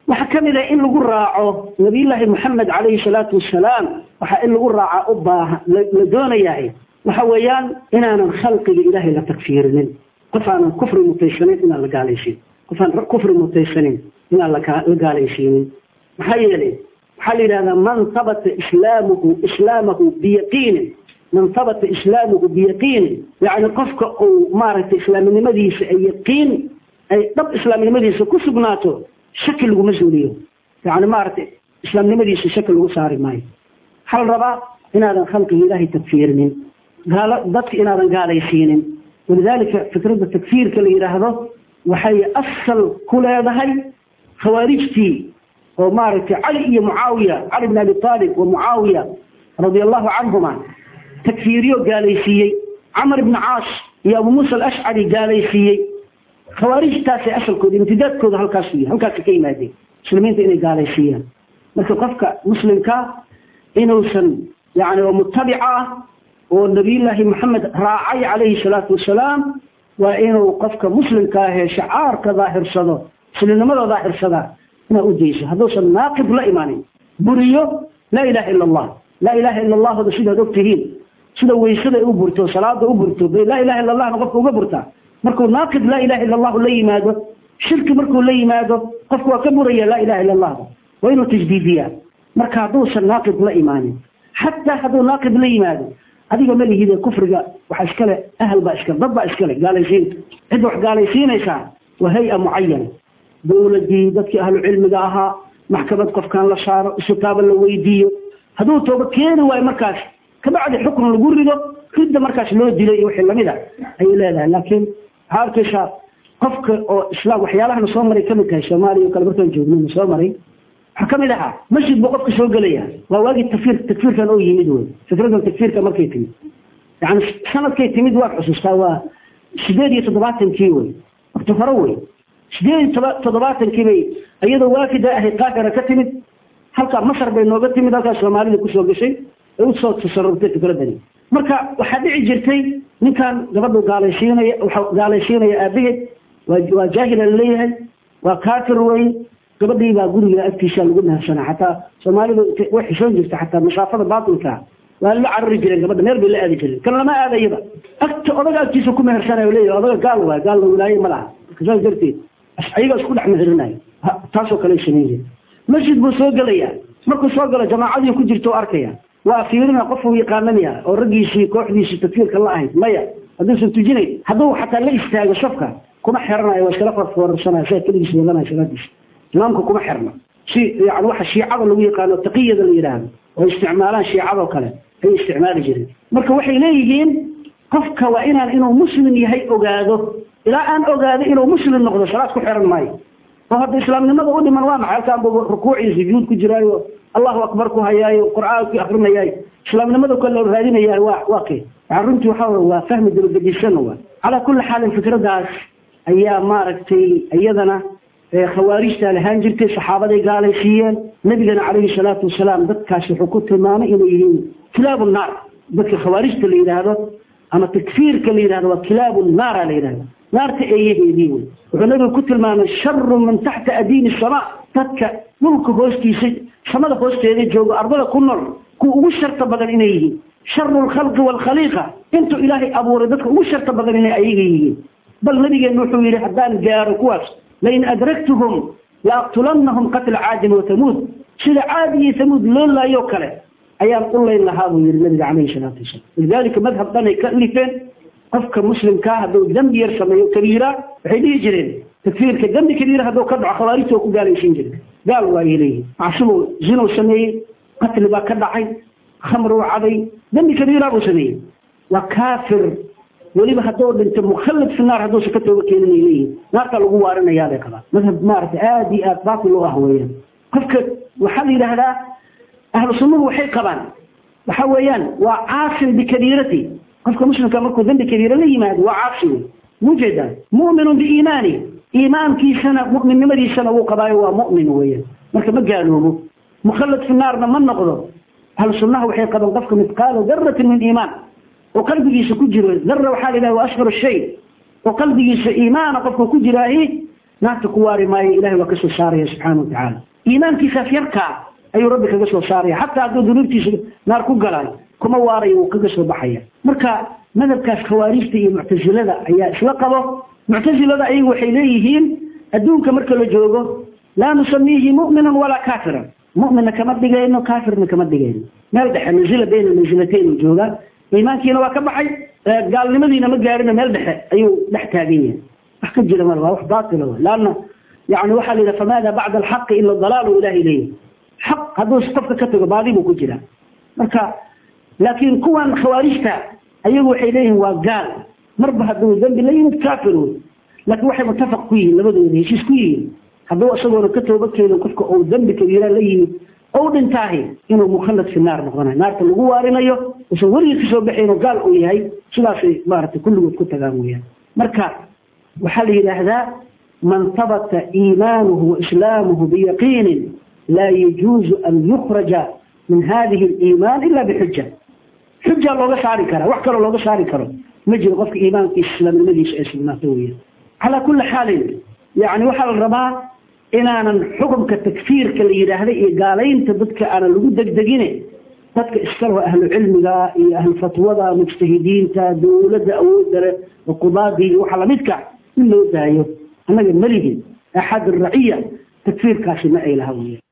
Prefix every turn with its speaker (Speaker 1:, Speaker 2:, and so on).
Speaker 1: waxaa ka mid a in lagu raaco nabiyullaahi moxamed calayhi salaatu wasalaam waxaa in lagu raaca u baahan la doonayahay waxa weeyaan inaanan khalqiga ilaahay la takfiirinin qof aanan kufri mutaysanin inaan la gaalaysiin qof aan kufri mutaysanin inaan la gaalaysiinin maxaa yeelay waxaa la yidhahdaa man habata islaamuhu islaamahu biyaqiinin man habata islaamuhu biyaqiinin yacni qofka uu maaragtay islaaminimadiisa ay yaqiin ay dhab islaamnimadiisa ku sugnaato shaki laguma suuliyo yani maaragtay islaamnimadiisa shaki lagu saari maayo waxaa la rabaa inaadan khalqiga ilaahay takfiirinin gaalo dadka inaadan gaalaysiinin walidaalika fikradda takfiirka la yidhaahdo waxay asal ku leedahay khawaarijtii oo maaragtay cali iyo mucaawiya cali bn abi aalib wa mucaawiya radia allahu canhuma takfiiriyo gaalaysiiyey camar ibni caas iyo abu muusa alashcari gaalaysiiyey khawaarijtaasay asalkooda imtidaadkooda halkaas yahay halkaasa ka yimaadeen muslimiinta inay gaalaysiiyaan marka qofka muslimka inuusan yani oo mutabica ah oo nabiyullaahi maxamed raacay calayhi salaatu wasalaam waa inuu qofka muslimka ahee shacaarka daahirsado muslimnimada daahirsada inaa u dayso hadduusan naaqib la imaanin buriyo laa ilaha ila allah laa ilaha ila allahda sidaad og tihiin sida weysada u burto salaada u burto bay laa ilaha illa allahna qofka uga burtaa markuu naaqid laa ilaha illa allahu la yimaado shirki markuu la yimaado qofku waa ka buraya laa ilaha illa allah waa inuu tajdiidiyaa marka hadduusan naaqid la imaanin xataa hadduu naaqid la yimaado adiga ma lihide kufriga waxa iskale ahal baa iskale dad baa iskale gaalaysiinta cidda wax gaalaysiinaysaa waa hay-a mucayana dowladii dadkii ahlu cilmiga ahaa maxkamad qofkan la saaro isutaaba la weydiiyo hadduu tooba keeni waayo markaas kabacdi xukun lagu rido ridda markaas loo dilo iyo wixii lamid a ayay leedahay laakiin waxaa arkaysaa qofka oo islaam waxyaalahana soo maray kamid tahay soomaaliya o kale markaan joognana soo maray waxaa kamid ahaa masjid buu qofka soo gelaya waa waagii takfiir takfiirkan oo yimid wey fikradan takfiirka markay timid yani sanadkay timid waan xusuustaa waa sideed iyo toddobaatankii wey wakti hore wey sideed iyo toddobaatankii bay iyadoo waafida ahay qaahira ka timid halkaa masar bay nooga timid halkaa soomaalida kusoo gashay ay usoo tasarurtay fikradani marka waxaa dhici jirtay ninkan gabadhu gaalaysiinaya waxa gaalaysiinaya aabaheed waa waa jaahila laleeyahay waa kaafir wey gabadhii baa guriga agtiisa lagu nahabsanaa xataa soomaalidu way xishoon jirta xataa masaafada baatilka waa la carari jireen gabadha meel bay la aadi jireen kan lama aadayaba agta odaga agtiisa ku mehersanayo leeyahay odaga gaal waay gaalna wilaaye ma laha marka saas darteed ayaga isku dhex meherinayo taasoo kale samayn jira masjid buu soo gelayaa markuu soo galo jamaacadii ku jirta arkaya waa fiirina qofuu yaqaanamaya oo raggiisii kooxdiisii takfiirka la ahayd maya hadduusan tujinayn hadduu xataa la istaago safka kuma xiranayo waa iskala farfoorsanaya saa keligiis wadanaya salaadiisa imaamka kuma xirna si yani waxa shiicada lagu yaqaano taqiyada la yidhaahdo oo isticmaalaan shiicadoo kale ayay isticmaali jireen marka waxay leeyihiin qofka waa inaan inuu muslim yahay ogaado ilaa aan ogaado inuu muslim noqdo salaad ku xiran maayo oo hadda islaamnimada u dhiman waa maxay halkaan buu rukuucii sujuud ku jiraayo allahu akbar ku hayaayo qur'aankii akrinayaayo islaamnimada kale raadinayaa waa waa kee waxaa runtii waxa waa fahmi dabagedisan waa calaa kulli xaalin fikradaas ayaa maaragtay iyadana khawaarijta lahaan jirtay saxaabaday gaalaysiiyeen nabigana calayhi salaatu wasalaam dadkaas wuxuu ku tilmaamay inay yihiin kilaabu naar dadka khawaarijta la yidhaahdo ama takfiirka la yidhahdo waa kilaabu naara la yidhahdo naarta eeyaheedii wey wuxuu nabigu ku tilmaamay sharu min taxta adiini samaa dadka dhulka hoostiisa samada hoosteeda joogo ardada ku nool kuwa ugu sharta badan inay yihiin sharu lkhalqi waalkhaliiqa intuu ilaahay abuuray dadka ugu sharta badan inay ayaga yihiin bal nabigeenu wuxuu yidhi haddaan gaaro kuwaas lain adragtuhum laaqtulannahum qatla caadin wa tamuud sida caadi iyo tamuud loo laayoo kale ayaan u layn lahaa buu yihi nabiga calayhi salaatu wasalaam walidaalika madhab dhanay ka lifeen qofka muslimkaa hadduu dembi yar sameeyo kabiira waxay dhihi jireen takfiirka dembi kabiira hadduu ka dhaco khawaarijta oo ku gaalaysiin jire gaal waa ay leeyihin macsibu zinuu sameeyey qatli baa ka dhacay khamruu caday dembi kabiira buu sameeyey waa kaafir weliba hadduu dhinto mukhallid fi naar hadduusan ka tooba keenin ay leeyihin naartaa lagu waarinayaa bay qabaan madhab maaragtay aada iyo aada baatil u ah weeyaan qofka waxaa la yidhaahdaa ahlu sunnuhu waxay qabaan waxa weeyaan waa caasin bikabiirati qofka muslimka markuu dembi kabiira la yimaado waa caasi wey mujeedaan mu'minun biiimaani iimaankiisana mu'minnimadiisana wuu qabaayo waa mu'min weeyaan marka ma gaaloobo mukhallid fi naarna ma noqdo ahlu sunnaha waxay qabaan qofka midqaalo daratin min iimaan oo qalbigiisa ku jiro dara waxaa la yidhaha waa ashhar shay oo qalbigiisa iimaana qofka ku jiraahi naarta ku waari maayo ilahay waa ka soo saaraya subxaana watacaala iimaankiisaas yarkaa ayuu rabbi kaga soo saaraya xataa hadduu dunuubtiisa naar ku galaayo kuma waarayo wuu kaga soo baxaya marka madhabkaas khawaarijta iyo muctasilada ayaa isla qabo muctasilada ayagu waxay leeyihiin adduunka marka la joogo laa nusamiihi mu'minan walaa kaafiran mu'minna kama dhigayno kaafirna kama dhigayno meel dhexe manzila bayna mansilatayn joogaa iimaankiina waa ka baxay gaalnimadiina ma gaarino meel dhexe ayuu dhex taagan yahay wax ka jira mal waa wax baatila w laanna yani waxaa la yidhaha famaada bacda alxaqi ila dalaalu ilahay leeyahy xaq hadduu qofka ka tago baadi buu ku jiraa marka laakiin kuwan khawaarijta ayagu waxay leeyihiin waa gaal marba hadduu dambi la yimid kaafir wey laakiin waxay mutafaq ku yihiin labadooda heshiis ku yihiin hadduu isagoona ka tooba keenin qofka uu dambi kabiira la yimid ou dhintaahi inuu mukhallad fi naar noqonayo naarta lagu waarinayo usan weligii kasoo baxayn oo gaal uu yahay sidaasay maaragtay kulligood ku tagaan weyaan marka waxaa la yidhaahdaa man habata iimaanuhu waislaamuhu biyaqiinin laa yajuuzu an yukhraja min hadihi aliimaan ila bixuja xuja looga saari karaa wax kaloo looga saari karo ma jiro qofka iimaankiisa islaamnimadiisa ay sugnaato weya calaa kulli xaalin yani waxaa la rabaa inaanan xukumka takfiirka la yidhaahda iyo gaalaynta dadka aanan lagu degdegine dadka iskalaho ahlu cilmiga iyo ahlu fatwada mujtahidiinta dawladda awoodale qudaadii iyo waxa lamidka in loo daayo annaga melihin axad raciya takfiirkaasi ma ay laha weya